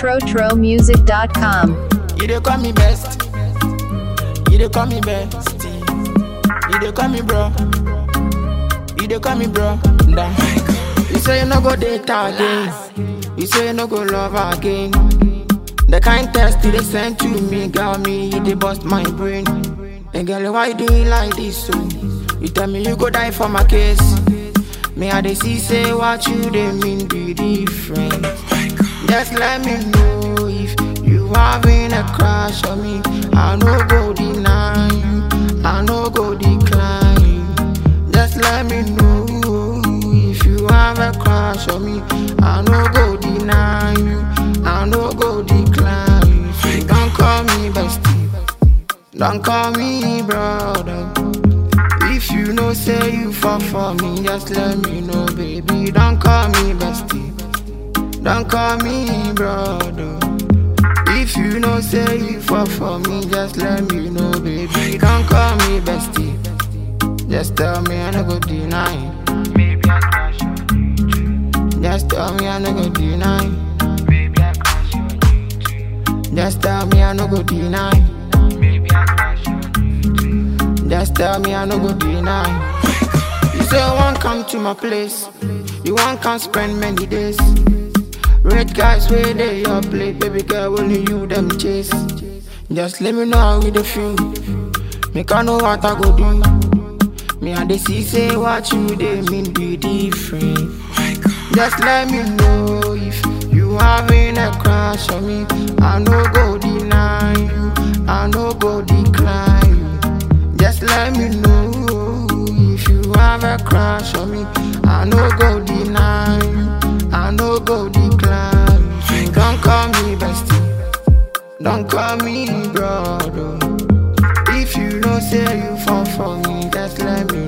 TroTroMusic.com. You dey call me best. You dey call me bestie. You dey call me bro. You dey call me bro. Nah. You say you no go date again. You say you no go love again. The kind test you dey send to me, girl, me you dey bust my brain. And girl, why you doing like this? So you tell me you go die for my case. Me I dey see say what you dey mean be different. Just let me know if you having a crush on me. I no go deny you. I no go decline you. Just let me know if you have a crush on me. I no go deny you. I no go decline you. So don't call me bestie. Don't call me brother. If you know say you fall for me, just let me know, baby. Don't call me bestie. Don't call me brother. If you know say you fall for me, just let me know, baby. Don't call me bestie. Just tell me I no go deny. Maybe I crush on you too. Just tell me I no go deny. Maybe I crush on you too. Just tell me I no go deny. Maybe I crush on you too. Just tell me I no go deny. You say you won't come to my place. You won't come spend many days. Red guys where they your plate, baby girl, only you them chase. Just let me know how you dey feel. Make I know what I go do. Me and they see say what you they mean be different. Just let me know if you having a crush on me. I no go deny you. I no go decline you. Just let me know if you have a crush on me. I no go deny you. I no go decline you. So don't call me bestie. Don't call me brother. If you know say you fall for me, just let me